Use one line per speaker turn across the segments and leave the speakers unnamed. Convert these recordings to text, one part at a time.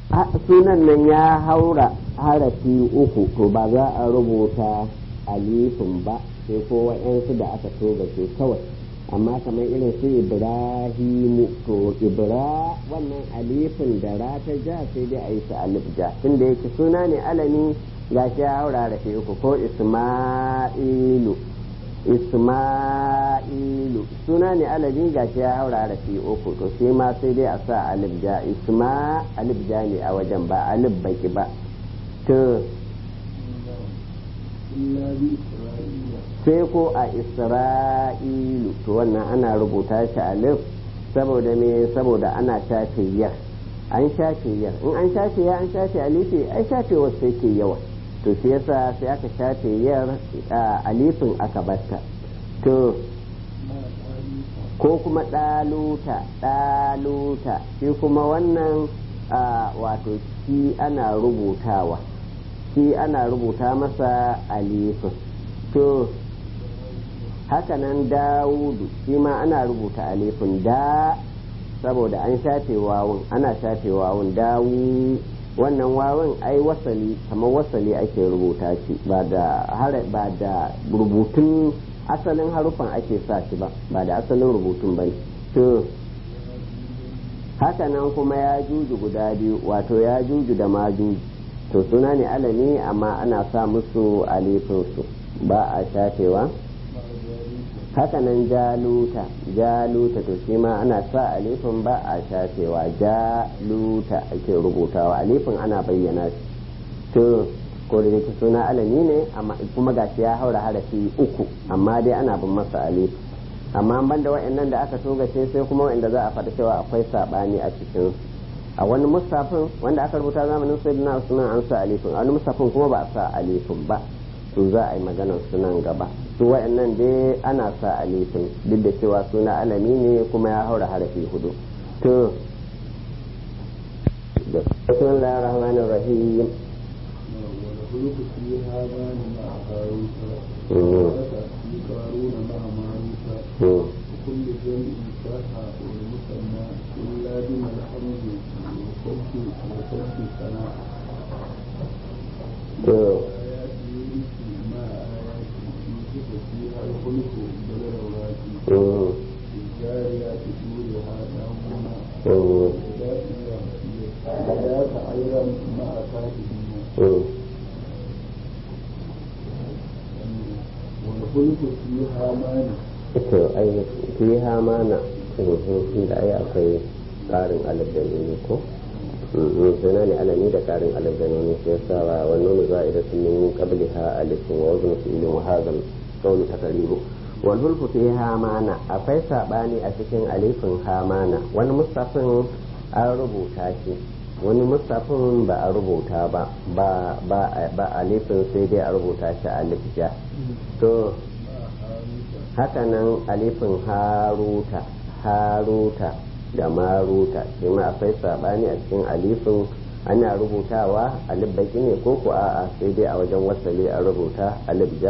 sunan nan ya haura harafi uku to ba za a rubuta alifin ba sai ko wa'yansu da aka toga ce kawai amma kamar irin su ibrahimu to ibra wannan alifin da ra ta ja sai dai a yi su alif ja tunda yake suna ne alami ga shi ya haura harafi uku ko isma'ilu isma'ilu suna ne alami ga shi ya haura harafi uku to sai ma sai dai a sa alif ja isma alif ja ne a wajen ba alif baki ba to sai ko a isra'ilu to wannan ana rubuta shi alif saboda me saboda ana shafe yar an shafe yar in an shafe ya an shafe alifi ai shafe wasu yake yawa to shi yasa sai aka shafe yar alifin aka batta to ko kuma ɗaluta ɗaluta shi kuma wannan wato shi ana rubutawa shi ana rubuta masa alifin to hakanan dawudu shi ma ana rubuta alifin da saboda an shafe wawun ana shafe wawun dawu wannan wawun ai wasali kamar wasali ake rubuta shi ba da ba da rubutun asalin harufan ake sa shi ba ba da asalin rubutun ba to hakanan kuma ya juju guda biyu wato ya juju da ma juju to suna ne alami amma ana sa musu alifinsu ba a shafewa hakanan jaluta jaluta to shi ma ana sa alifin ba a shafewa jaluta ake rubutawa alifin ana bayyana shi to ko da yake suna alami ne kuma gashi ya haura harafi uku amma dai ana bin masa alif amma ban da wa'annan da aka togace sai kuma wa'anda za a faɗi cewa akwai saɓani a cikin a wani musafin wanda aka rubuta zamanin sayyidina usman an sa alifin a wani musafin kuma ba a sa alifin ba to za a yi maganar sunan gaba su wa'annan dai ana sa alifin duk da cewa suna alami ne kuma ya haura harafi hudu to da bismillahir rahmanir rahim
والخلق في هذا مع هاروت وفي قارون مع ماروت وكل جمع صح والمثنى إلا بما الحمد وصد وصد ثناء آيات يونس مع آيات يوسف فيها الخلق بالروات الجاريات دورها دامنا وذات أيضا مع كاتبين والخلق فيها مانع
to ai fiha mana tun da ai akwai karin alif da nuni ko suna ne alami da karin alif da nuni sai yasa wa wannan za'ida sun min qabliha alif wa wazn fi'lin wa hadha qawlu takribu wal hulfu fiha mana akwai sabani a cikin alifin hamana wani mustafin an rubuta shi wani mustafin ba a rubuta ba ba ba alifin sai dai a rubuta shi alif ja to hakanan alifin haruta haruta da maruta shi ma akwai sabani a cikin alifin ana rubutawa alif baki ne ko ko a'a sai dai a wajen wasali a rubuta alif ja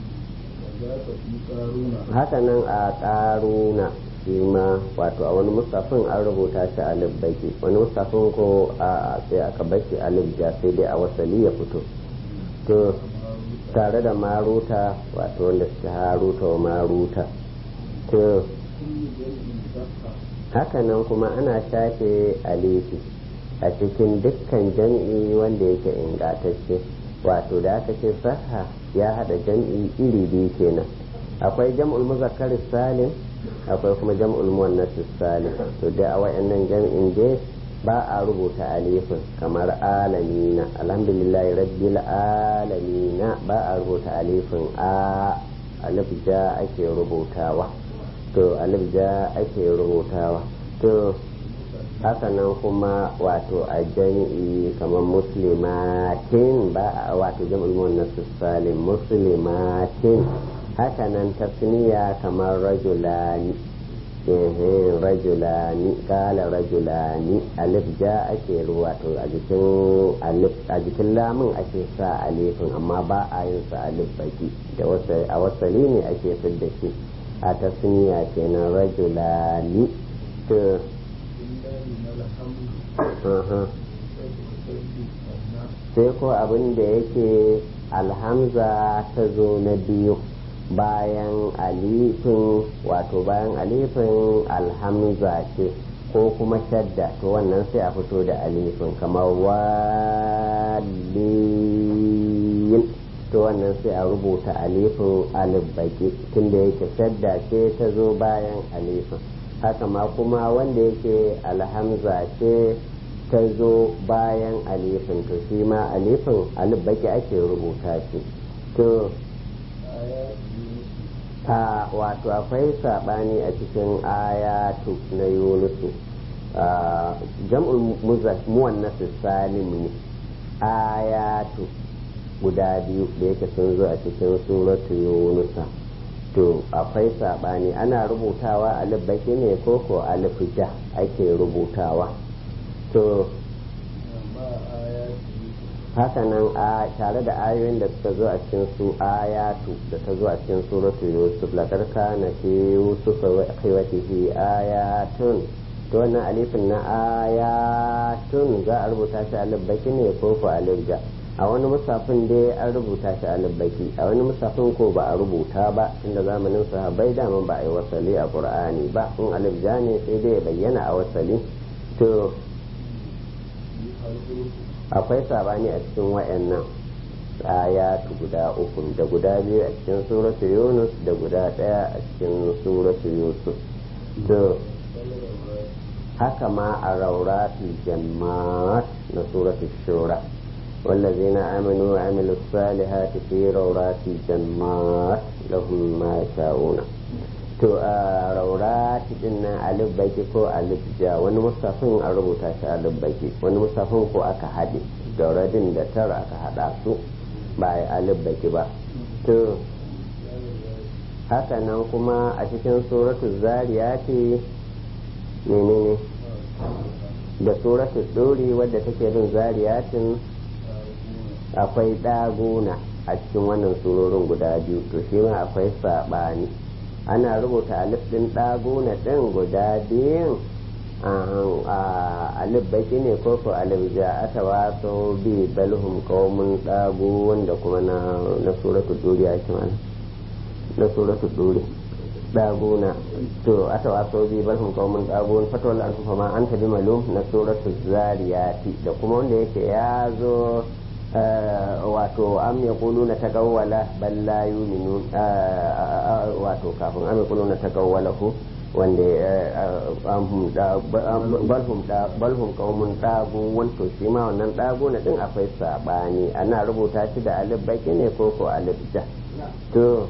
hakanan a karuna shi ma wato a wani mustafin an rubuta shi alif baki wani mustafin ko a'a sai aka bashi alif ja sai dai a wasali ya fito to tare da maruta wato wanda suke haruta wa maruta to hakanan kuma ana shafe alifi a cikin dukkan jam'i wanda yake ingatacce wato da aka ce saha ya hada jam'i iri biyu kenan akwai jam'ul muzakkar salim akwai kuma jam'ul muannas salim to da a wayannan jam'in dai ba a rubuta alifin kamar alamina alhamdulillah rabbil alamina ba a rubuta alifin a alif ja ake rubutawa to alif ja ake rubutawa to haka nan kuma wato a jami'i kamar muslimatin ba a wato jam'ul muannas salim muslimatin haka nan tasniya kamar rajulani rajulani kala rajulani alif ja ake wato a jikin alif a jikin lamun ake sa alifin amma ba a yin sa alif baki da a wasali ne ake fidda shi a tasniya kenan rajulani to sai ko abin da yake alhamza ta zo na biyu bayan alifin wato bayan alifin alhamza ce ko kuma shadda to wannan sai a fito da alifin kamar walin to wannan sai a rubuta alifin alif baki tunda yake shadda ce ta zo bayan alifin haka ma kuma wanda yake alhamza ce ta zo bayan alifin to shi ma alifin alif baki ake rubuta shi to a wato akwai saɓani a cikin ayatu na yunusu jam'ul muwannas salim ne ayatu guda biyu da yake sun zo a cikin suratu yunusa to akwai saɓani ana rubutawa alif baki ne ko ko alif ja ake rubutawa to hakanan a tare da ayoyin da suka zo a cikin su ayatu da ta zo a cikin suratu yusuf laqad kana fi yusuf wa akhwatihi ayatun to wannan alifin na ayatun za a rubuta shi alif baki ne ko ko alif ja a wani musafin dai an rubuta shi alif baki a wani musafin ko ba a rubuta ba tunda zamanin sahabbai dama ba a yi wasali a qur'ani ba in alif ja ne sai dai ya bayyana a wasali to akwai sabani a cikin wayannan ayatu guda uku da guda biyu a cikin suratu yunus da guda daya a cikin suratu yusuf to haka ma a rauratul jammat na suratu shura والذين آمنوا وعملوا الصالحات في روضات الجنات لهم ما يشاءون to a raurati din nan alif baki ko alif ja wani musafin a rubuta shi alif baki wani musafin ko aka haɗe dauradin da tara aka haɗa su ba a alif baki ba to haka nan kuma a cikin suratu zariyati menene da suratu ɗori wadda take bin zariyatin akwai ɗaguna a cikin wannan surorin guda biyu to shi ma akwai saɓani ana rubuta alif ɗin ɗaguna ɗin guda biyun alif baki ne ko ko alif ja ata waso bi balhum qaumun ɗagu wanda kuma na na suratul duri ake mana na suratul duri ɗaguna to ata waso bi balhum qaumun ɗagu fatawal an fa ma anta bi malum na suratul zariyati da kuma wanda yake ya zo wato am ya kulu na tagawwala bal la yu'minun wato kafin am ya kulu na tagawwala ku wanda balhum qaumun dagu wanto shi ma wannan dagu na din akwai sabani ana rubuta shi da alif baki ne ko ko alif ja to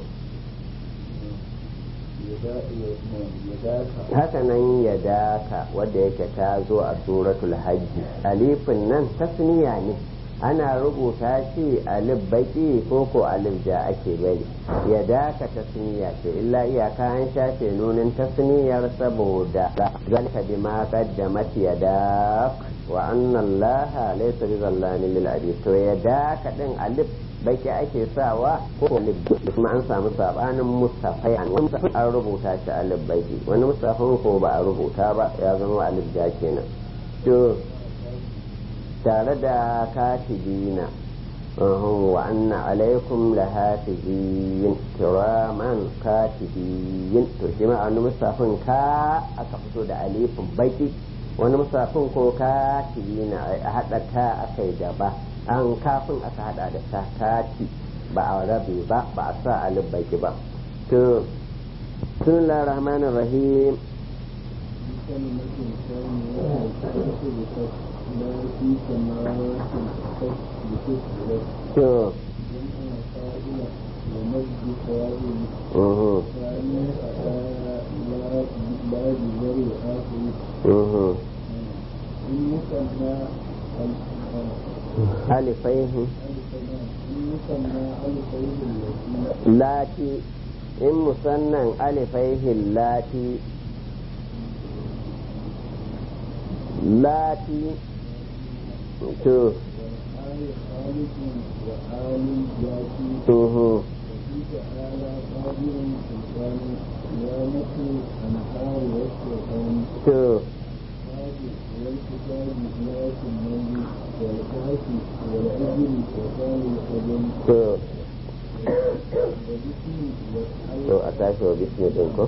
haka nan ya daka wadda yake ta zo a suratul hajji alifin nan tasniya ne ana rubuta shi alif baki ko ko alif ja ake bari ya daka tasniya ce illa iyaka an shafe nunin tasniyar saboda zalika bima qaddamat yadak wa anna allaha laysa bizallamin lil abid to ya daka din alif baki ake sawa ko alif kuma an samu sabanin mustafai an an rubuta shi alif baki wani mustafin ko ba a rubuta ba ya zama alif ja kenan to tare da katibina wa anna alaikum la hafizin kiraman katibin to shi ma wani musafin ka aka fito da alifin baki wani musafin ko katibina a haɗa ta aka yi gaba an kafin aka haɗa da ta kati ba a rabe ba ba a sa alif baki ba to sun rahmanir rahim to alifaihi lati in musannan alifaihi lati lati to to to
والأجل وقال وقدم
to
وبسم والحي
to a tashi wa bismi din ko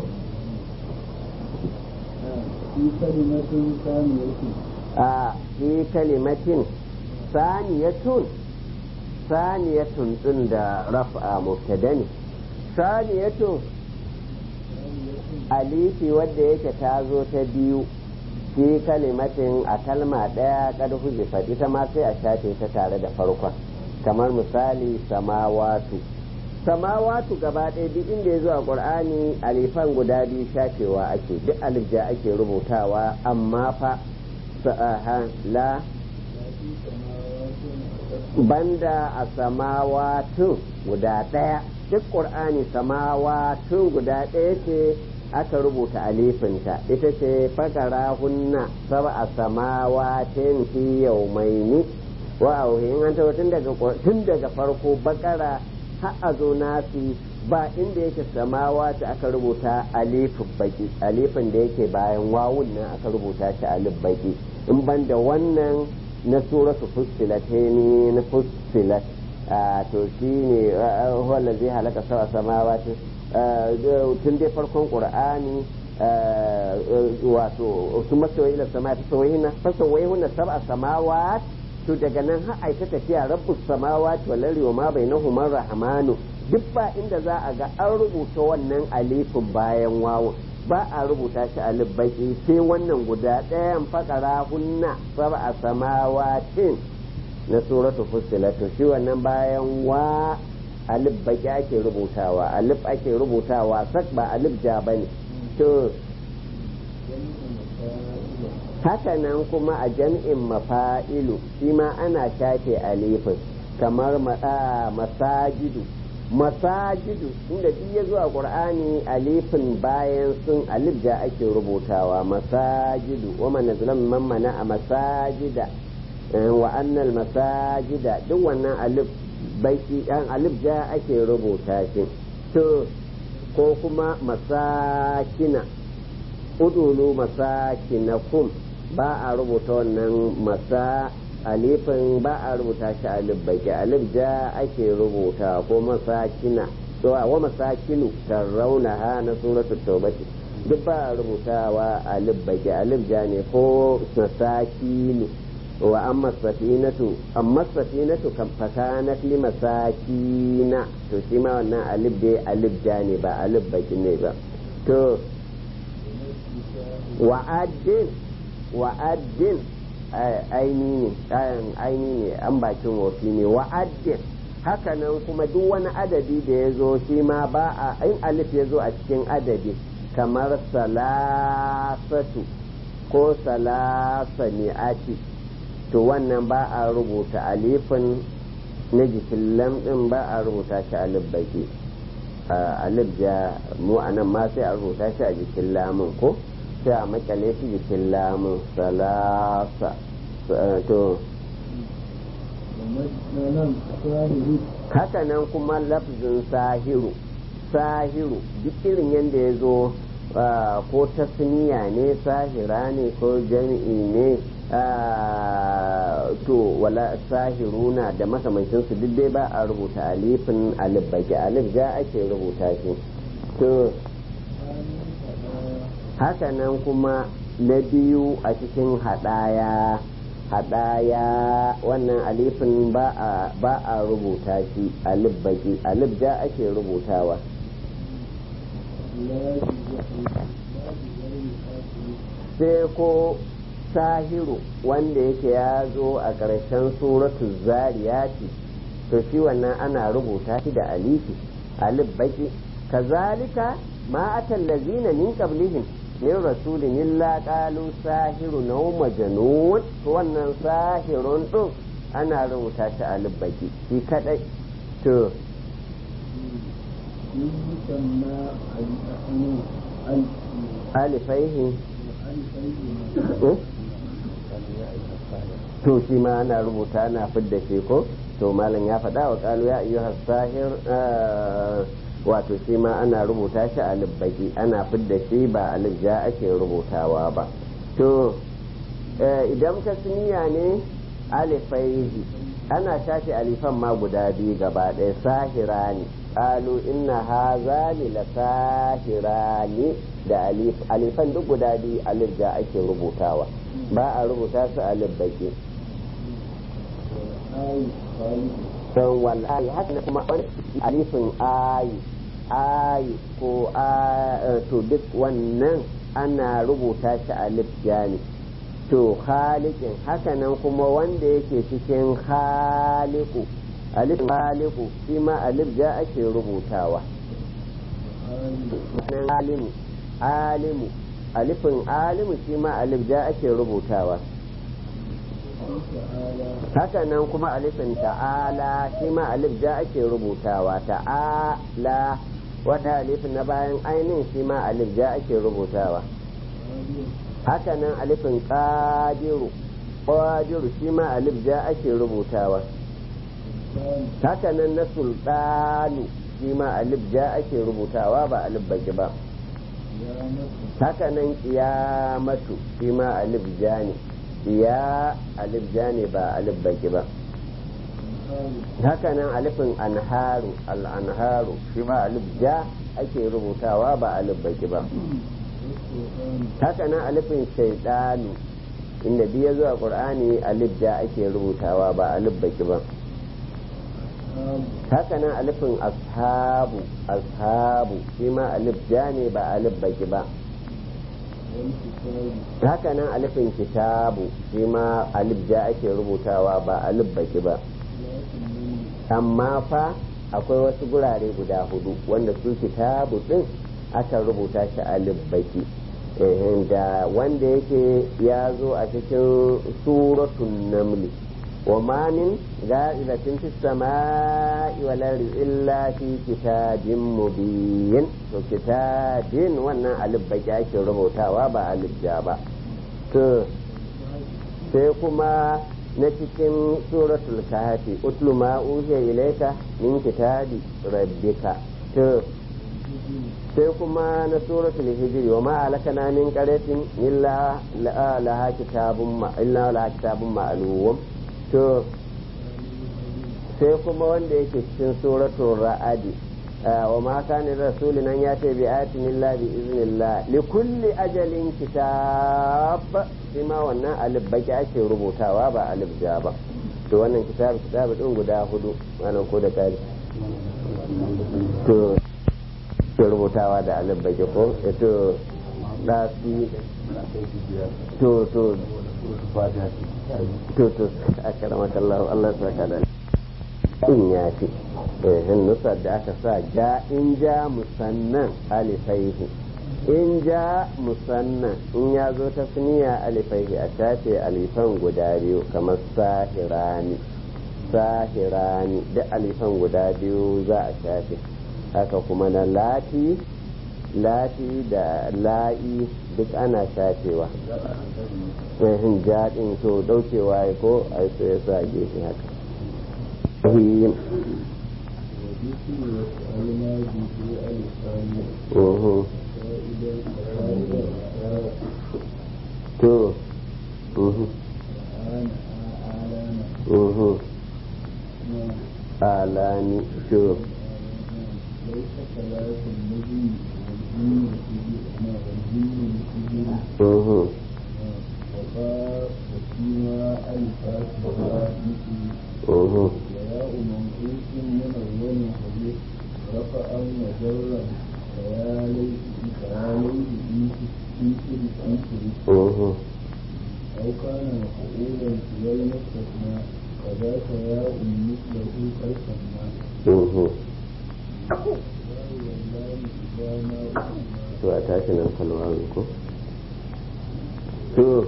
في كلمة ثانية
a fi kalimatin saniyatun saniyatun din da raf'a mubtada ne saniyatun alifi wadda yake ta zo ta biyu fi kalimatin a kalma ɗaya kad huzifat ita ma sai a shafe ta tare da farkon kamar misali samawatu samawatu gaba ɗaya duk inda ya zo a ƙur'ani alifan guda biyu shafewa ake duk alif ja ake rubutawa amma fa sa'aha la banda a samawatu guda ɗaya duk ƙur'ani samawatu guda ɗaya ce aka rubuta alifinta ita ce fakara hunna saba a samawatin fi yaumaini wa auhin an tawo tun daga tun daga farko bakara har a zo nasi ba inda yake samawati aka rubuta alifin baki alifin da yake bayan wawun nan aka rubuta shi alif baki in banda wannan na suratu fussilat ne na fussilat to shi ne wanda zai halaka sawa samawati tun dai farkon qur'ani wato su masoyi ila sama ta sawaihina fasawaihuna sab'a samawat to daga nan har aika tafiya rabbus samawati wal ardi wa ma bainahuma rahmanu duk ba inda za a ga an rubuta wannan alifin bayan wawu ba a rubuta shi alif baki sai wannan guda ɗayan fakara hunna sab'a samawatin na suratu fussilat to shi wannan bayan wa alif baki ake rubutawa alif ake rubutawa sak ba alif ja bane to haka nan kuma a jam'in mafa'ilu shi ma ana shafe alifin kamar masajidu masajidu inda duk ya zuwa qur'ani alifin bayan sun alif ja ake rubutawa masajidu wa man nazlam man mana a masajida wa annal masajida duk wannan alif baiki dan alif ja ake rubuta shi to ko kuma masakina udulu masakinakum ba a rubuta wannan masa alifin ba a rubuta shi alif baki alif ja ake rubuta ko masakina to wa masakinu tarrauna ha na suratul tawbati duk ba a rubutawa alif baki alif ja ne ko masakinu wa amma safinatu amma safinatu kan fakanat li masakina to shi ma wannan alif dai alif ja ne ba alif baki ne ba to wa'addin wa'addin aini ne aini ne an bakin wofi ne wa'addin hakanan kuma duk wani adadi da ya zo shi ma ba a in alif ya zo a cikin adadi kamar salasatu ko salasa ni'ati to wannan ba a rubuta alifin na jikin lamɗin ba a rubuta shi alif baki alif ja mu anan ma sai a rubuta shi a jikin lamun ko sai a makale shi jikin lamun salasa to haka nan kuma lafzin sahiru sahiru duk irin yadda ya zo ko tasniya ne sahira ne ko jami'i ne to wala sahiruna da makamancinsu duk dai ba a rubuta alifin alif baki alif ja ake rubuta shi to haka nan kuma na biyu a cikin hadaya hadaya wannan alifin ba a rubuta shi alif baki alif ja ake rubutawa sai ko sahiru wanda yake ya zo a ƙarshen suratu zariyati to shi wannan ana rubuta shi da alifi alif baki kazalika ma atallazina min qablihim min rasulin illa qalu sahiru naw majnun to wannan sahirun din ana rubuta shi alif baki shi kadai to alifaihi to shi ma ana rubuta ana fidda shi ko to malam ya faɗa wa ƙalu ya ayyuha sahir wato shi ma ana rubuta shi a baki ana fidda shi ba alif ja ake rubutawa ba to idan tasniya ne alifaihi ana shafe alifan ma guda biyu gaba ɗaya sahirani qalu inna hazani la sahirani da alif alifan duk guda biyu alif da ake rubutawa ba a rubuta su alif baki
ayi khali
don wallahi haka kuma wani alifin ayi ayi ko a to duk wannan ana rubuta shi alif jani to khaliqin hakanan kuma wanda yake cikin khaliqu alif khaliqu shi ma alif ja ake rubutawa
hali
alimu alimu alifin alimu shi ma alif ja ake rubutawa
ta'ala
hakanan kuma alifin ta'ala shi ma alif ja ake rubutawa ta'ala wata alifin na bayan ainihin shi ma alif ja ake rubutawa
hali
hakanan alifin qadiru qadiru shi ma alif ja ake rubutawa
sultan
hakanan na sultanu shi ma alif ja ake rubutawa ba alif baki ba
ya mata
hakanan qiyamatu shi ma alif ja ne ya alif ja ne ba alif baki ba
hali
hakanan alifin anharu al-anharu shi ma alif ja ake rubutawa ba alif baki ba
sultan
hakanan alifin shaidanu inda biya zuwa qur'ani alif ja ake rubutawa ba alif baki ba
hali
hakanan alifin ashabu ashabu shi ma alif ja ne ba alif baki ba
wal kitabi
hakanan alifin kitabu shi ma alif ja ake rubutawa ba alif baki ba
lakin nan
amma fa akwai wasu gurare guda hudu wanda su kitabu din aka rubuta shi alif baki Eh, da wanda yake ya zo a cikin suratun namli wa ma min ga'ilatin fis sama'i wal ardi illa fi kitabin mubin to kitabin wannan alif baki ake rubutawa ba alif ja ba to sai kuma na cikin suratul kahfi utlu ma uhiya ilayka min kitabi rabbika to sai kuma na suratul hijri wa ma alakana min qaryatin illa la- laha kitabun ma illa laha kitabun ma'lum to sai kuma wanda yake cikin suratul ra'adi wa ma kana rasulun an yata bi ayatin illa bi iznillah li kulli ajalin kitab shi ma wannan alif baki ake rubutawa ba alif ja ba to wannan kitab kitab din guda hudu wannan ko da kari to ke rubutawa da alif baki ko to da su to to to to akramaka Allah Allah ya saka da in ya fi in nusar da aka sa ja in ja musannan alifaihi in ja musannan in ya zo ta suniya alifaihi a shafe alifan guda biyu kamar sahirani sahirani da alifan guda biyu za a shafe haka kuma na lati lati da la'i duk ana shafewa in jaɗin to ɗaukewa ya ko a so ya sa gefe haka Rahim.
وذكر وسألنا به الثاني
Mhm.
فإذا فإذا
To. Mhm.
الآن أعلن
Mhm. Alani. To.
ليس ثلاث النجم والجن والجن والجن
Mhm.
وقال وفيما الفاتحة مثل
Mhm.
وياء منقوص من أول حديث رفعا وجرا فيا ليت فيا ليت في في
Mhm.
أو كان مفعولا في المستثنى فذاك ياء مثله قد سمى
Mhm.
والله والله إذا ما أسمى
To a tashi nan kalwarin ko? To.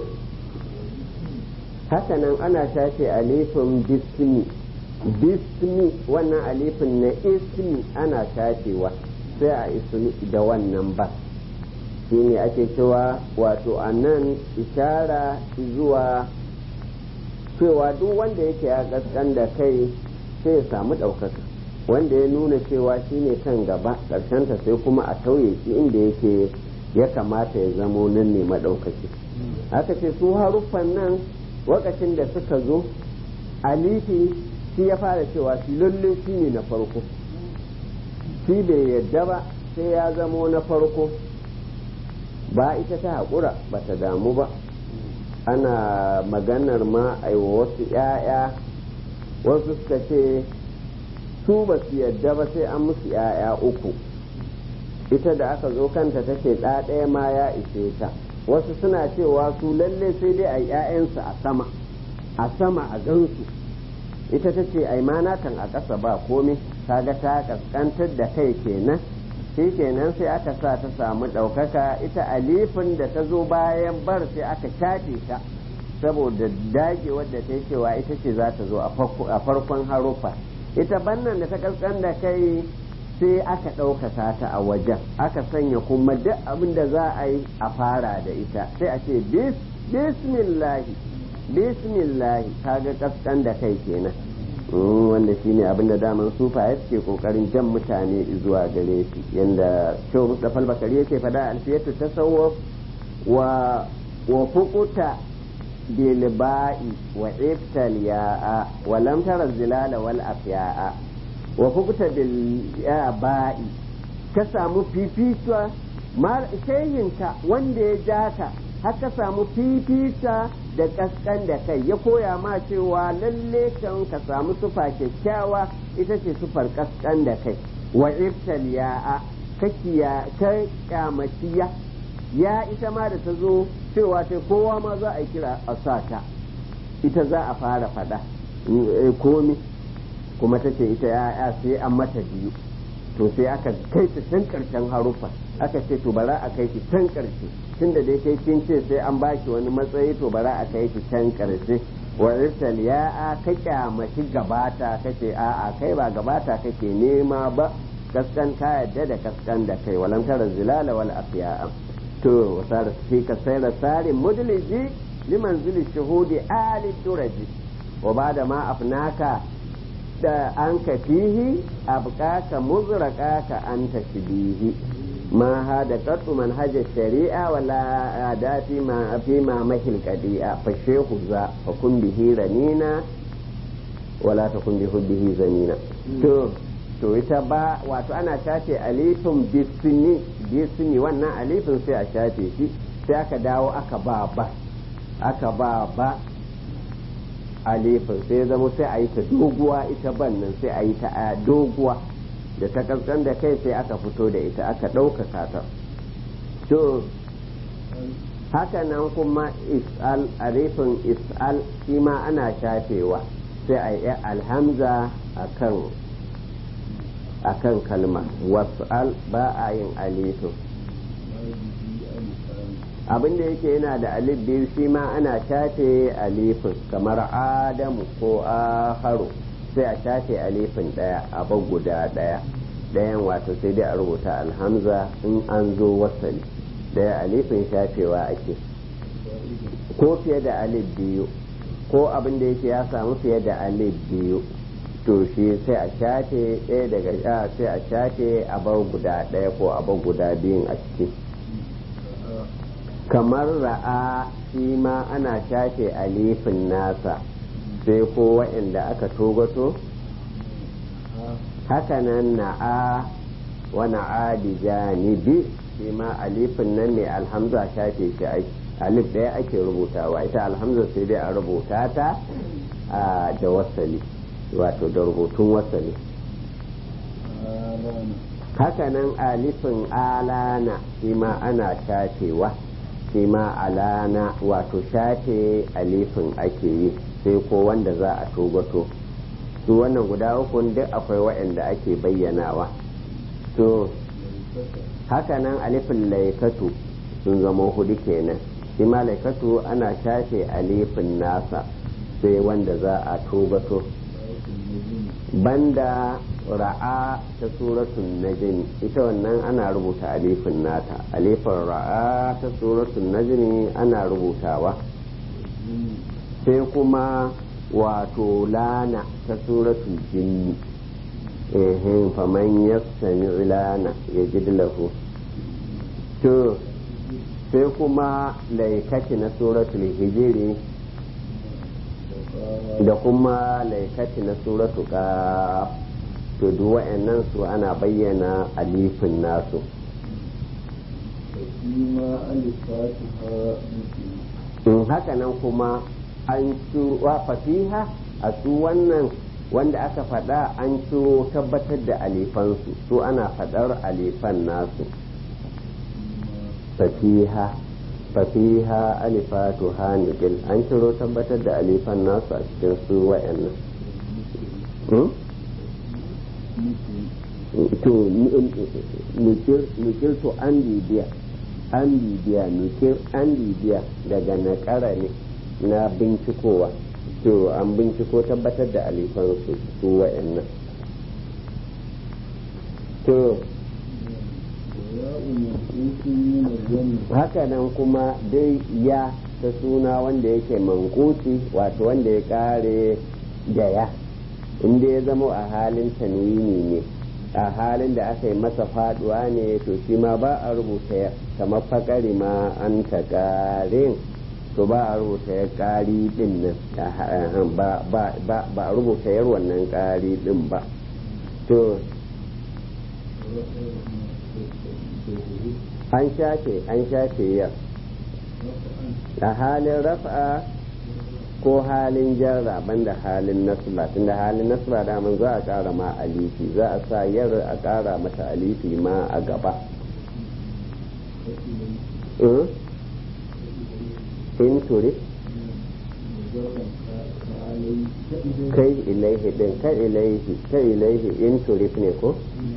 Hakanan ana shafe alifin bismi. Bismi wannan alifin na ismi ana shafewa sai a ismi da wannan ba. shi ne ake cewa wato a nan ishara zuwa cewa duk wanda yake ya kaskan da kai sai ya samu ɗaukaka wanda ya nuna cewa shi ne kan gaba ƙarshenta sai kuma a tauye shi inda yake ya kamata ya zamo nan ne maɗaukaki aka ce su haruffan nan wakacin da suka zo alifi shi ya fara cewa shi lalle shi ne na farko shi bai yadda ba sai ya zamo na farko ba ita ta haƙura ba ta damu ba ana maganar ma a wasu ‘ya'ya wasu suka ce su ba su yadda ba sai an musu ‘ya'ya uku ita da aka zo kanta ta ce ɗaya ma ya ishe ta wasu suna cewa su lalle sai dai a ‘ya'yansu a sama a sama a gansu ita ta ce ai kan a ƙasa ba komai kaga ta kaskantar da kai kenan shi kenan sai aka sa ta samu ɗaukaka ita alifin da ta zo bayan bar sai aka shafe ta saboda dage wadda ta yi cewa ita ce za ta zo a farkon haruffa ita bannan da ta kaskan da kai sai aka ɗaukaka ta a wajen aka sanya kuma duk abin da za a yi a fara da ita sai a ce bismillahi bismillahi kaga kaskan da kai kenan wanda shine abin da daman sufa ya suke kokarin jan mutane zuwa gare shi yanda shehu mustapha bakari yake fada alfiyatu tasawuf wa wa fuquta bil ba'i wa iftal ya'a wa lam tara zilala wal afya'a wa fuquta bil ba'i ka samu fifita shehinka wanda ya jata haka samu fifita da kaskan da kai ya koya ma cewa lalle kan ka samu sufa kyakkyawa ita ce sufar kaskan da kai wa iftal ya'a kakiya ka kyamaciya ya ita ma da ta zo cewa ta kowa ma za a kira a sa ta ita za a fara faɗa komi kuma ta ce ita ya'ya sai an mata biyu to sai aka kai ta can karshen haruffa aka ce to bara a kai ki can karshe tunda dai kai kin ce sai an baki wani matsayi to bara a kai ki can karshe wa irsal ya ka kyamaci gabata kace a a kai ba gabata kake nema ba kaskan ka yadda da kaskan da kai walan tara zilala wal afiya to wasara fi ka sayra sari mudliji liman zili shuhudi ali turaji wa bada ma afnaka da an ka fihi abqaka muzraqaka anta shibihi ما هذا قط منهج الشريعة ولا عادات ما فيما مهل قديئة فالشيخ ذا فكن به رنينا ولا تكن بحبه زنينا تو to ita ba wato ana shafe alifin bisini bisini wannan alifin sai a shafe shi sai aka dawo aka ba ba aka ba ba alifin sai zama sai a yi ta doguwa ita ban nan sai a yi ta doguwa da ta kaskan da kai sai aka fito da ita aka ɗaukaka ta to haka nan kuma is'al arifin is'al shi ma ana shafewa sai a yi alhamza akan akan kalma was'al ba a yin alifin abin da yake yana da alif biyu shi ma ana shafe alifin kamar adamu ko aharu sai a shafe alifin ɗaya a bar guda ɗaya ɗayan wato sai dai a rubuta alhamza in an zo wasali ɗaya alifin shafewa ake ko fiye da alif biyu ko abin da yake ya samu fiye da alif biyu to shi sai a shafe ɗaya daga sha sai a shafe a bar guda ɗaya ko a bar guda biyun a ciki kamar ra'a shi ma ana shafe alifin nasa sai ko waɗanda aka togato hakanan na'a wa na'a bi janibi shi ma alifin nan mai alhamza shafe shi alif ɗaya ake rubutawa ita alhamza sai dai a rubuta ta da wasali wato da rubutun wasali hakanan alifin alana shi ma ana shafewa shi ma alana wato shafe alifin ake yi sai ko wanda za a togato su wannan guda uku duk akwai waɗanda ake bayyanawa to hakanan alifin laikatu sun zama hudu kenan shi ma laikatu ana shafe alifin nasa sai wanda za a togato banda ra'a ta suratun najmi ita wannan ana rubuta alifin nata alifin ra'a ta suratun najmi ana rubutawa sai kuma wato lana ta suratul jinni ehin faman yassami lana ya ji lahu to sai kuma laikati na suratul hijiri
قاف
da kuma laikati na suratu qaf to duk wa'annan su ana bayyana alifin nasu
فيما ألفاتها مثل
in haka nan kuma an ciro wa fasiha a su wannan wanda aka faɗa an ciro tabbatar da alifansu su ana faɗar alifan nasu fasiha fasiha alifatu hanigil an ciro tabbatar da alifan nasu a cikin su wa'annan Hmm? to nukir to an bibiya an bibiya nukir an bibiya daga nakara ne na bincikowa to an binciko tabbatar da alifansu su wa'annan to
وياء منقوص من الجمع
haka nan kuma dai ya ta suna wanda yake mankusi wato wanda ya kare da ya inda ya zama a halin tanwini ne a halin da aka yi masa faduwa ne to shi ma ba a rubuta ya kamar fakari ma an ta karin to ba a rubuta ya kari din nan ba ba a rubuta yar wannan kari din ba to an shafe an shafe yar a halin rafa ko halin jarra banda halin nasba tunda halin nasba daman za a kara ma alifi za a sa yar a kara mata alifi ma a gaba in turi kai ilaihi din kai ilaihi kai ilaihi in turif ne ko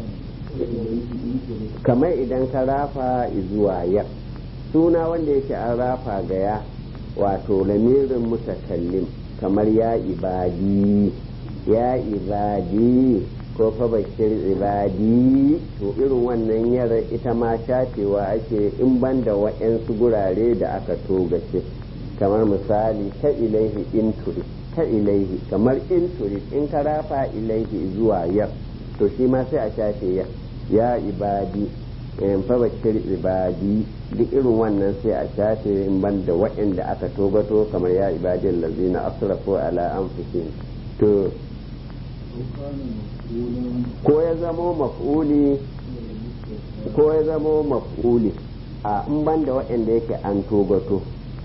kamar idan ka rafa zuwa ya suna wanda yake an rafa ga ya wato lamirin mutakallim kamar ya ibadi ya ibadi ko fa bashir ibadi to irin wannan yara ita ma shafewa ake in banda wa'yansu gurare da aka togace kamar misali ta ilaihi in turi ta ilaihi kamar in turi in ka rafa ilaihi zuwa yar to shi ma sai a shafe yar ya ibadi in fa bashir ibadi duk irin wannan sai a shafe in ban da waɗanda aka tobato kamar ya ibadin lazina asrafu ala anfusihim to ko ya zamo maf'uli ko ya zamo maf'uli a in ban da waɗanda yake an tobato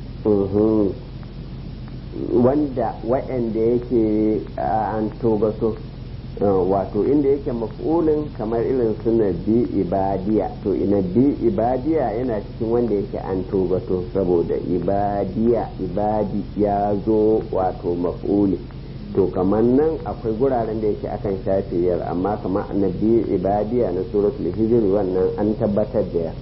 wanda waɗanda yake an tobato wato inda yake maf'ulin kamar irin su bi ibadiya to ina bi ibadiya yana cikin wanda yake an tobato saboda ibadiya ibadi ya zo wato maf'uli to kamar nan akwai guraren da yake akan shafe yar amma kamar annabi ibadiya na suratul hijr wannan an tabbatar da ya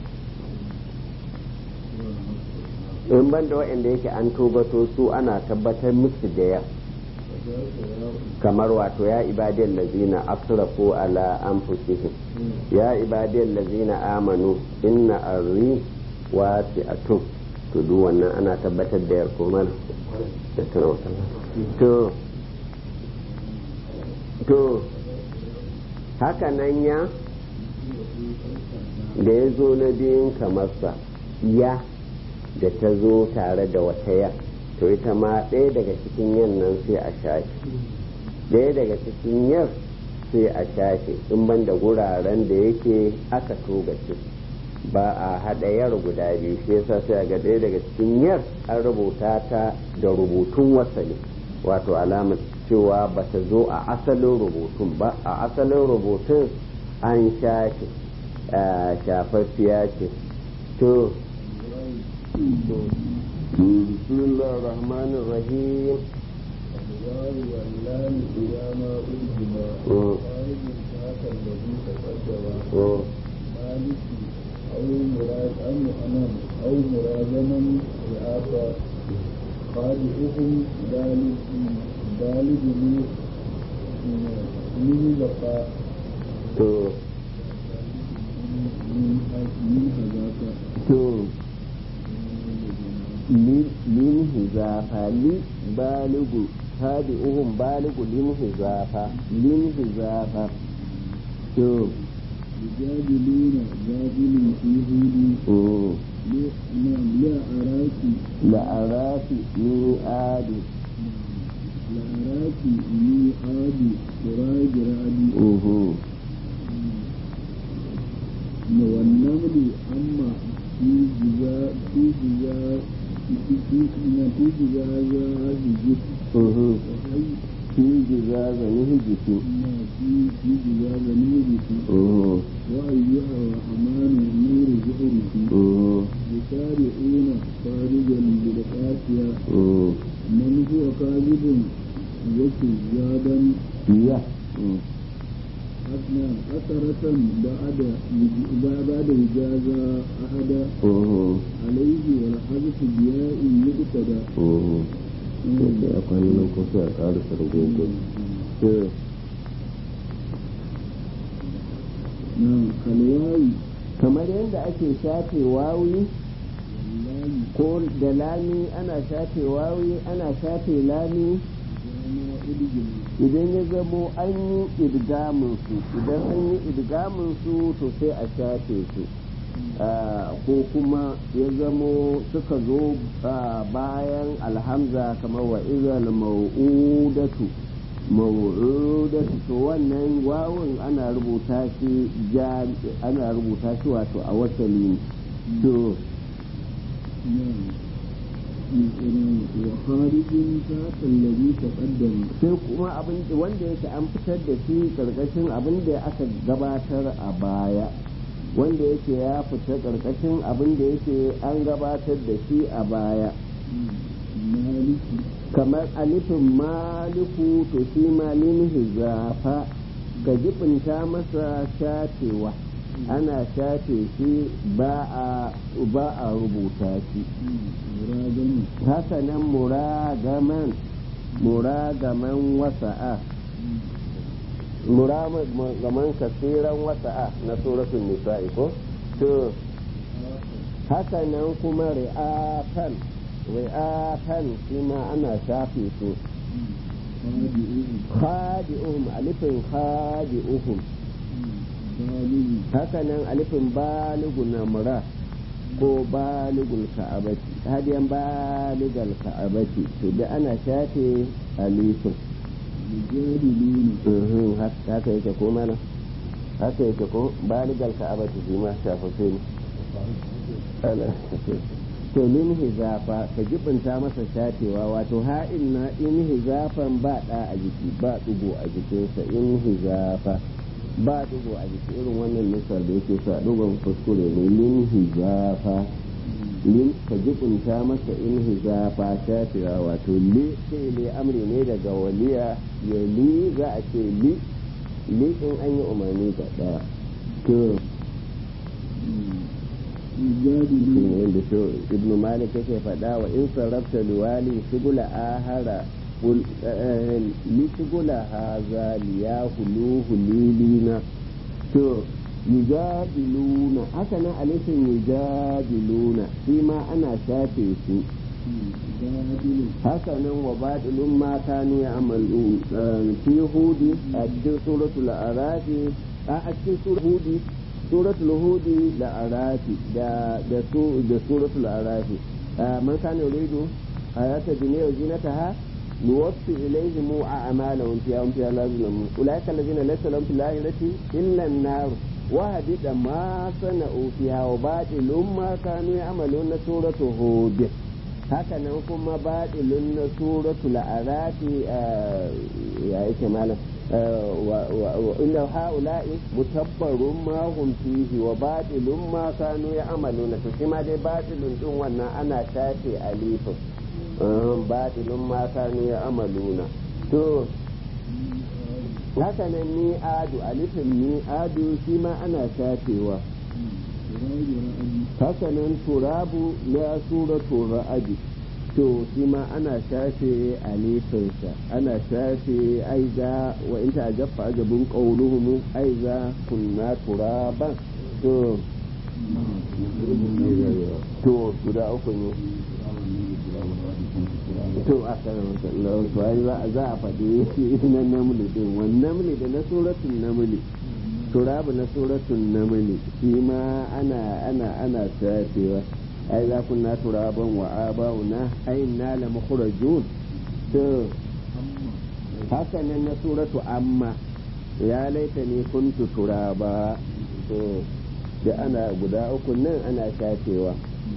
in banda waɗanda yake an tobato su ana tabbatar musu da ya kamar wato ya ibadiyar lazina asrafu ala anfusihim ya ibadiyar lazina amanu inna arri wasi'atun to duk wannan ana tabbatar da yarko da to to haka nan ya da ya zo na biyun kamarsa ya da ta zo tare da wata ya to ita ma ɗaya daga cikin yan nan sai a shafe ɗaya daga cikin yar sai a shafe in ban da guraren da yake aka togace ba a haɗa yar guda biyu shi yasa sai ga ɗaya daga cikin yar an rubuta ta da rubutun wasali wato alamar cewa ba ta zo a asalin rubutun ba a asalin rubutun an shafe shafaffiya ce to بسم الله الرحمن الرحيم
الواو واللام إذا ما ألهما خارج ذاك الذي تقدم مالك أو مراد أم أمام أو مرادما رعافة خادعهم ذلك ذلك من بقاء من هذاك
min hizafa li baligu tabi'uhum baligu lin hizafa lin hizafa to
يجادلون جادل في هود نعم لا أراك
la arafi ni adi
la'araki ni adi kuraji ra'adi
uhu
na wannan ne amma fi jiza fi jiza fi fi na fi jiza za a jiji
uhu
wa hai
fi jiza zani hijiki
na fi fi jiza ga ni jiki
uhu
wa ayyuha rahmanu nuru zuhuriki
uhu
يسارعون خارجا بالقاسية
uhu
من هو كاذب وكذابا
iya
أثنى أثرة بعد بعد إجازة أحد
uhu
عليه والحذف بياء يقتدى
uhu sai a kwanan nan ko sai a ƙarasa rubutu to
نعم كالواي
kamar yadda ake shafe wawi
واللام
ko da lami ana shafe wawi ana shafe lami
وما أدجل
idan ya zamo an yi idgamin su idan an yi idgamin su to sai a shafe su Ah, ko kuma ya zamo suka zo ah, bayan alhamza kamar wa izal mau'udatu mau'udatu to wannan wawun ana rubuta shi ja ana rubuta shi wato a wasali to
نعم وخارج ذات الذي تقدم
sai kuma abin da- wanda yake an fitar da shi karkashin abin da aka gabatar a baya wanda yake ya fita karkashin abin da yake an gabatar da shi a baya
مالك
kamar alifin maliku to shi malin hizafa ka jibinta masa shafewa ana shafe shi ba a ba a rubuta shi
مراجم
haka nan muragaman muragaman wasa'a muragaman kasiran wasa'a na suratul nisa'i ko to haka nan kuma ri'atan ri'atan shi ma ana shafe su
خادئه
khadi'uhum alifin khadi'uhum
بالغ
haka nan alifin baligu na mura ko baligul ka'abati hadiyan baligal ka'abati to da ana shafe alifin
يجادلون
Mhm, hak- haka yake ko mana haka yake ko baligal ka'abati shi ma shafafe ne Ala- to min hizafa ka jibinta masa shafewa wato ha'in na in hizafan ba da a jiki ba dugo a jikinsa in hizafa ba dugo a jiki irin wannan nusar da yake sa dugon kuskure ne lin hizafa lin ka jibinta masa in hizafa shafewa wato li sai li amri ne daga waliya ya li za a ce li li in an yi umarni da daya to
يجادلون
yadda shi ibn malik yake faɗa wa in sarrafta liwali shugula ahara qul- eh, li shugula haza liya huluhu lilina to yujadiluna haka nan alifin yujadiluna shi ma ana shafe su
جادل
haka nan wa batilun ma kanu ya amalu fi hudi a cikin suratul arafi a cikin suratul hudi suratul hudi da arafi da da su da suratul arafi man kana yuridu hayata dunya wa zinataha nuwaffi ilayhim a'malahum fiha hum fiha la yuzlamun ulaika alladhina laysa lahum fil akhirati illa an-nar wa hadida ma sana'u fiha wa batilun ma kanu ya'maluna suratul hud haka nan kuma baɗilun na suratul arafi ya yake malam wa inna haula'i mutabbarun ma hum fihi wa baɗilun ma kanu ya'maluna to shi ma dai baɗilun din wannan ana shafe alifin baɗilun ma kanu ya'maluna to haka nan mi'adu alifin mi'adu shi ma ana shafewa
سراج رأي
hakanan turabu na suratu ra'adi to shi ma ana shafe alifinsa ana shafe aiza wa in ta jaffa ajabun qawluhum aiza kunna turaban to to guda uku ne to a karan sallahu to za za a faɗi na namli din wannan namli da na suratul namli turabu na suratun namli shi ma ana ana ana shafewa ai za kunna turaban wa abauna ai na la mukhrajun to haka nan na suratu amma ya laita ne kuntu turaba to da ana guda uku nan ana shafewa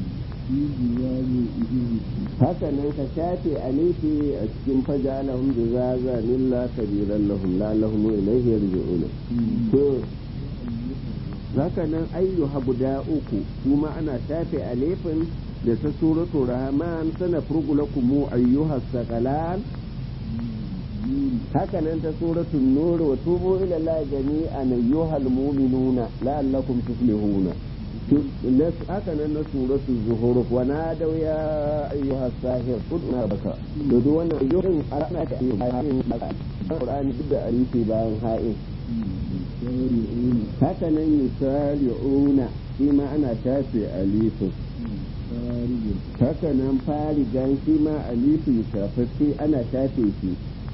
haka nan ka shafe alifi a cikin faja lahum jazaza lilla kabiran lahum la lahum ilayhi yarji'una to haka nan ayyuha guda uku kuma ana shafe alifin da ta suratu rahman sana furgulakum ayyuha saqalan haka nan ta suratul nur wa tubu ila allahi jami'an ayyuhal mu'minuna la'allakum tuflihuna haka nan na suratul zuhur wa nadaw ya ayyuhas sahir qudna baka to duk wannan ayyukan ana ta ayyukan baka Qur'ani duk da arifi bayan ha'in haka nan yusari'una shi ma ana tafi alifin haka nan farigan shi ma alifin shafaffe ana tafe shi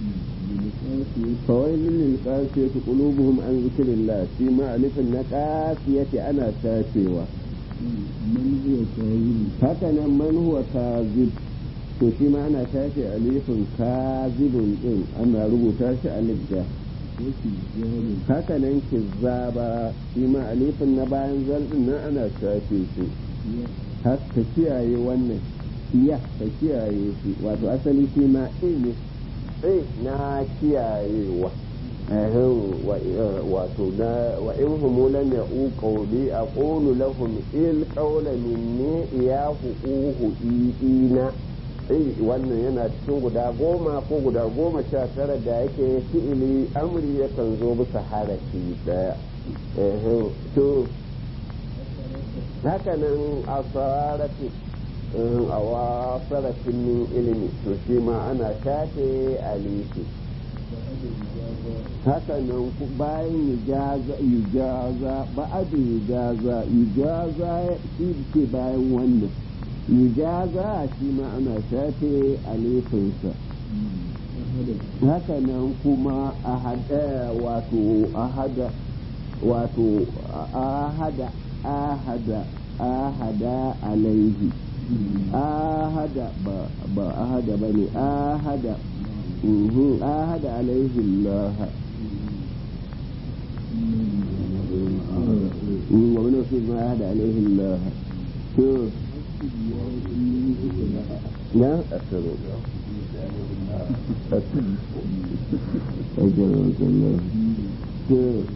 فويل للقاسية قلوبهم عن ذكر الله فيما ألف النقاسية أنا سافيوة
من هو كاذب
هكذا من هو كاذب to shi ma ana tashi alifin kazibin din ana rubuta shi alif da haka nan kizzaba shi ma alifin na bayan zaldin nan ana tashi shi haka kiyaye wannan iya ka kiyaye shi wato asali shi ma ne sai na kiyayewa wato na wa in humu lam ya'u qawli aqulu lahum il qawla minni iyahu uhu ina sai wannan yana cikin guda goma ko guda goma sha tara da yake fi'ili amri yakan zo bisa harafi daya to haka nan asarati a wasarafin min ilimi to shi ma ana shafe alifi haka nan bayan yujaza yujaza ba'adu yujaza yujaza shi ke bayan wannan yujaza shi ma ana shafe alifinsa haka nan kuma ahada wato ahada wato ahada ahada ahada alaihi ahada ba ba ahada ba ne ahada ahada alaihi Allah wani wasu ma ahada alaihi Allah to na asiru to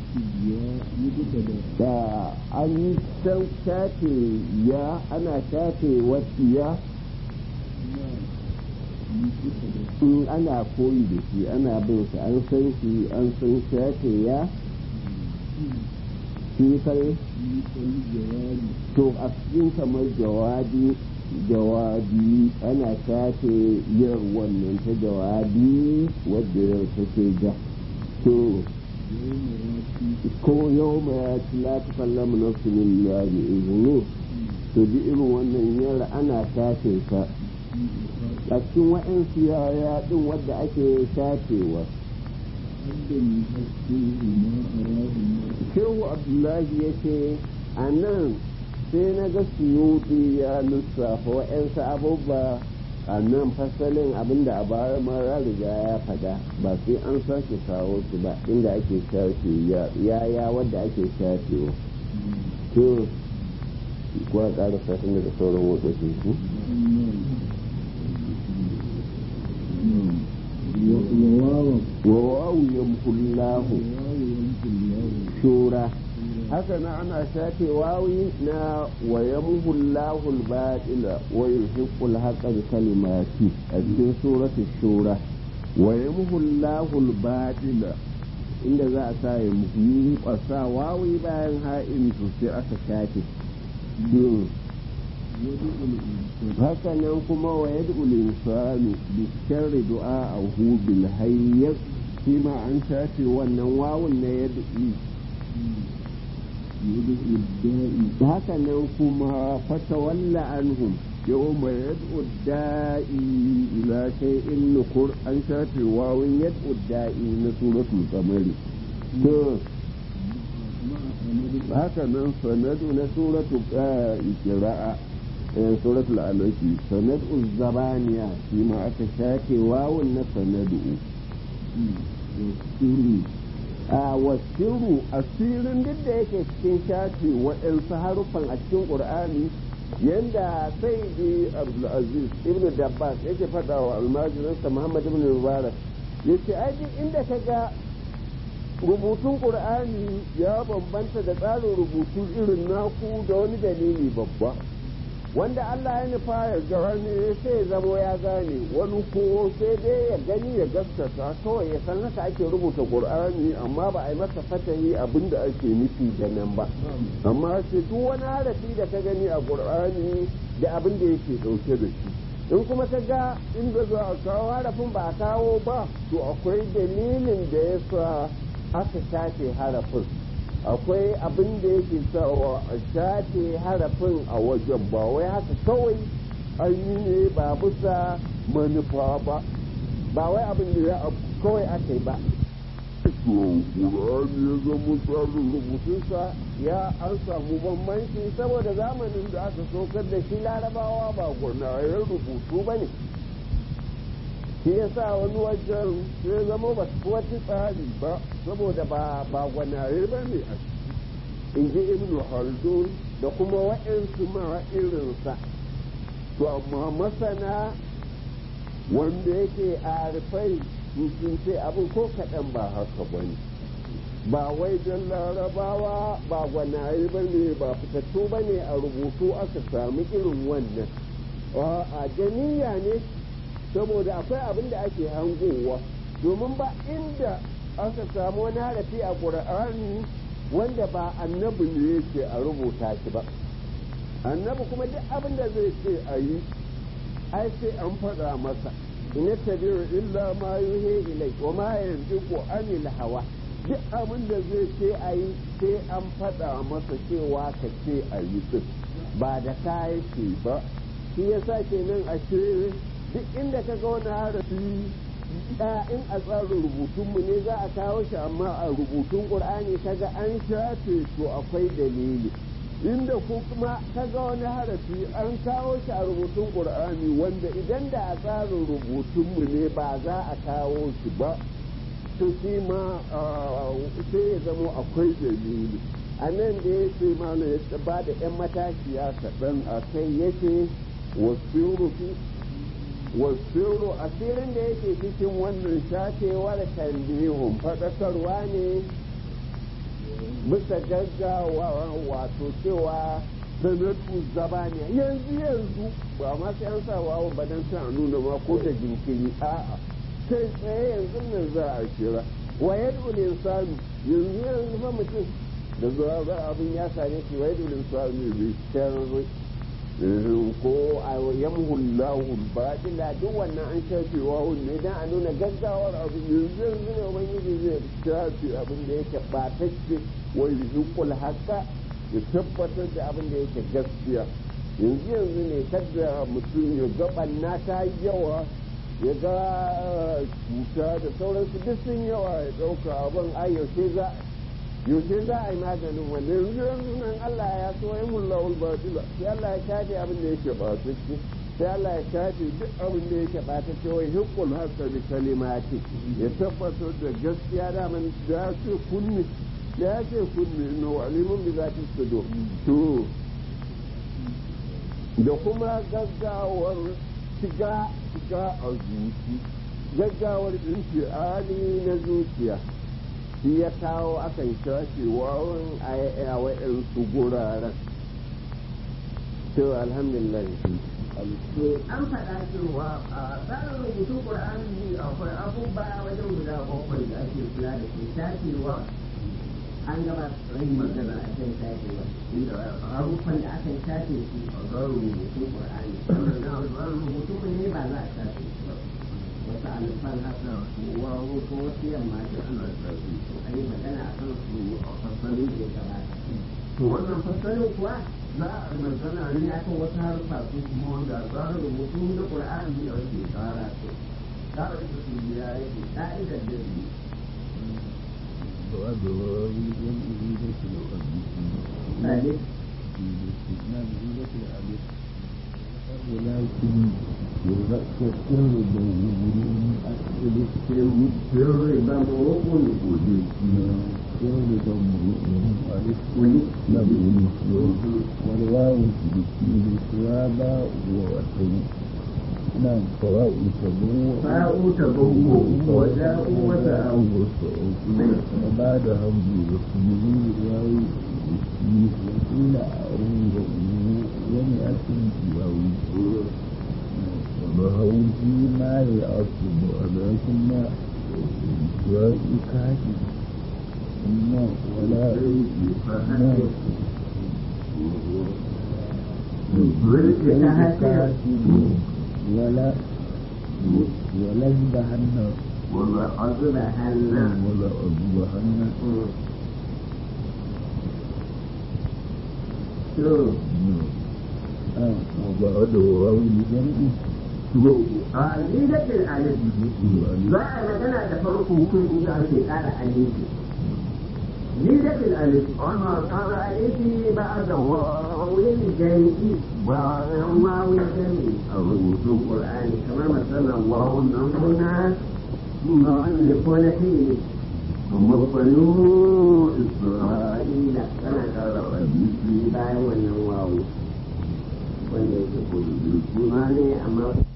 da an san shafe ya ana shafe wasiya in ana koyi da shi ana bin shi an san shi an san shafe ya shi kai to a cikin kamar jawabi jawabi ana shafe yin wannan ta jawabi wadda yau take ja to ko yau ma ya ci la ta kallamu nafsu illa bi izini to bi irin wannan yara ana shafe ka a cikin wa'ansu yaya din wadda ake shafewa shehu abdullahi ya ce a nan sai na ga suyuti ya lissafa wa'ansu abubuwa a nan fasalin abinda a baya mara riga ya fada ba sai an sake kawo su ba inda ake shafe yaya wadda ake shafewa to kuwa ƙara satin da sauran watsotsi su wawawu yamkullahu shura haka na ana shafe wawi na wa yamhullahu al-batila wa yuhiqqul haqqa bi kalimati a cikin surati shura wa yamhullahu al-batila inda za a sa ya muhimmi kwasa wawi bayan ha'in to sai aka shafe haka nan kuma wa yad'ul insanu bi sharri du'a'ahu bil hayy shi ma an shafe wannan wawun na yad'i haka nan kuma fatawalla anhum yawma yad'u da'i ila shay'in nukur an shafe wawun yad'u da'i na suratul qamari to haka nan sanadu na suratul qira'a
yan suratul alaki sanadu zabaniya shi ma aka shafe wawun na sanadu
sirri
a wasiru asirin duk da yake cikin shafe waɗansu haruffan a cikin ƙur'ani yanda sai di abdulaziz ibn dabbas yake faɗa wa almajirinsa muhammad ibn mubarak yace ai duk inda ka ga rubutun ƙur'ani ya bambanta da tsarin rubutu irin naku da wani dalili babba wanda Allah ya nufa ya gane sai ya zamo ya gane wani ko sai dai ya gani ya gaskata kawai ya san haka ake rubuta ƙur'ani amma ba a yi masa fatahi abin da ake nufi da nan ba amma sai duk wani harafi da ka gani a ƙur'ani da abin da yake ɗauke da shi in kuma ka ga inda za a kawo harafin ba a kawo ba to akwai dalilin da ya sa aka shafe harafin akwai abin da yake sawa a shafe harafin a wajen ba wai haka kawai an yi ne ba bisa manufa ba ba wai abin da ya kawai aka yi ba Ƙur'ani ya zama tsarin rubutunsa ya an samu bambanci saboda zamanin da aka saukar da shi larabawa ba gwanayen rubutu ba ne shi ya sa wani wajen sai zama ba su wata tsari ba saboda ba ba gwanaye ba ne a ciki in ji ibn haldun da kuma wa'insu ma irinsa to amma masana wanda yake a rufai sun ce abin ko kaɗan ba haka ba ne ba wai don larabawa ba gwanaye ba ne ba fitattu ba ne a rubutu aka sami irin wannan a janiya ne saboda akwai abin da ake hangowa domin ba inda aka samu wani harafi a ƙur'ani wanda ba annabi ne yake a rubuta shi ba annabi kuma duk abin da zai ce a yi ai sai an faɗa masa in tabiru illa ma yuhe ilai wa ma yantiqu anil hawa duk abin da zai ce a yi sai an faɗa masa cewa ka ce a yi din ba da ka yake ba shi yasa kenan ashe duk inda ka ga wani harafi in a tsarin rubutunmu ne za a kawo shi amma a rubutun ƙur'ani kaga an shafe to akwai dalili inda ko kuma kaga wani harafi an kawo shi a rubutun ƙur'ani wanda idan da a tsarin rubutunmu ne ba za a kawo shi ba to shi ma sai ya zamo akwai dalili a nan da ya ce mana ya ba da 'yan matashiya kaɗan a kai ya ce wasu rufi wasiru asirin da yake cikin wannan shafewar tambihun faɗakarwa ne bisa gaggawa wato cewa sanatu zabaniya yanzu yanzu ba ma sai an sa wawo ba dan sa nuna ma ko da jinkiri a'a kai tsaye yanzu nan za a kira wa yad'u insanu yanzu yanzu fa mutum da zuwa abin ya same shi wa yad'u insanu bi sharri ko a yamhullahu batila duk wannan an shafe wawun ne dan a nuna gaggawar abu yanzu yanzu ne ubangiji zai shafe abin da yake batacce wai yuqul haqqa ya tabbatar da abin da yake gaskiya yanzu yanzu ne kada mutum ya ga banna ta yawa ya ga cuta da sauransu duk sun yawa ya dauka abin ai yaushe za yaushe za a yi maganin wanda yanzu yanzu nan Allah ya so ya mulla ul batila sai Allah ya shafe abin da yake batacce sai Allah ya shafe duk abin da yake batacce wai hukul hasa bi kalimati ya tabbatar da gaskiya da man da ce kunni ya ce kunni no alimun bi zati sudur to da kuma gaggawar shiga shiga a zuci gaggawar infiali na zuciya shi ya kawo akan shafe wawan a wa'yansu guraren to alhamdulillah
an faɗa cewa a tsarin rubutun ƙur'ani akwai abubuwa wajen guda bakwai da ake kula da ke shafewa an gaba rai magana a kan shafewa inda haruffan da aka shafe su a tsarin rubutun ƙur'ani sannan na tsarin rubutun ne ba za a shafe su ba wasu alifan haka wawo ko wasu yamma da ana shafe su a yi magana a kan su a fassarin da ya gabata to wannan fassarin kuwa za a magana ne akan wasu harfa su kuma wanda tsarin rubutu na ƙur'ani da wake tsara su tsara ita su biya yake ka'idar da su
ولكن يذكر بوجود أسئلة
sirri ba mu hukun gudu
سر ضمه ألف نبول والواو تبكي سوابا ووتن نعم فواء تبوء
fa'u ta bugu wa za'u wa za'u
وبعد همز واسمه الواو وقيل أعوذ ومئة واو وظهروا فيما يعصب ولكن وإكاك ولا ولا ولا يذبحن
wala azra hanna
ولا أذبحن
to
وبعده واو لجمع
a lidatul alif za a magana da farko hukunci da ake kara alifi lidatul alif ana kara alifi ba da wawin jami'i ba yan wawin jami'i a rubutun qur'ani kamar masalan wawun nan kuna da kone fili amma banu isra'ila tana kara alifi bayan wannan wawu wanda yake kudu suna ne amma